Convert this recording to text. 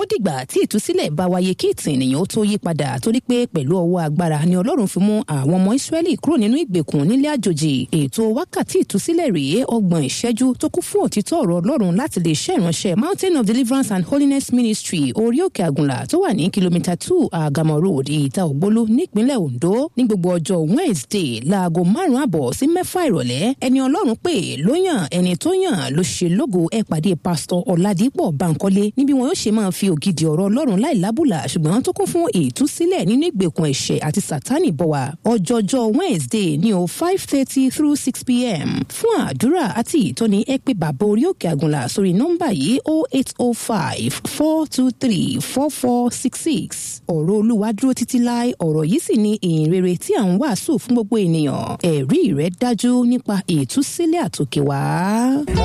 dìgbà tí ìtúsílẹ̀ bá wáyé kí ìtàn ènìyàn ó tó yí padà torí pé pẹ̀lú ọwọ́ agbára ni ọlọ́run fi mú àwọn ọmọ ìsírẹ́lì kúrò nínú ìgbèkùn nílé àjòjì ètò wákàtí ìtúsílẹ̀ rèé ọgbọ̀n ìṣẹ́jú tó kún fún òtítọ́ ọ̀rọ̀ ọlọ́run láti lè ṣe ìránṣẹ́ mountain of deliverance and holiness ministry orí òkè àgùnlà tó wà ní kìlómítà two àgàmọ̀ road ìta ògbólú nípínlẹ̀ ondo ní gbogbo ọjọ́ wednesday láago márùn-ún àbọ̀ sí mẹ́fà ìrọ̀lẹ́ ẹni ọlọ́run pè ló yàn ẹni tó yàn ló ṣe lógo ẹ pàdé pásítọ̀ ọ̀làdìpọ̀ bankole níbi wọn yóò ṣe máa fi ògidì ọ̀rọ̀ ọlọ́run láìlábùlà ṣùgbọ́n tó kún fún ìtúsílẹ̀ nínú ìgbèkùn ẹ̀ṣẹ̀ àti sátánì bọ̀ wá ọjọ́jọ́ wednesday ní o five thirty through six pm fún àdúrà àti ìtọ́ni ẹ pé bàbá orí òkè àgùnlà sórí nọ́mbà yìí o eight o five four two three four four six six ọ̀rọ̀ olúwa dúró títí láì ọ̀rọ̀ yìí sì ni ìyìn rere tí à ń wàásù fún gbogbo ènìyàn ẹ̀rí rẹ̀ dájú nípa ìtúsílẹ̀ àtòkè wá.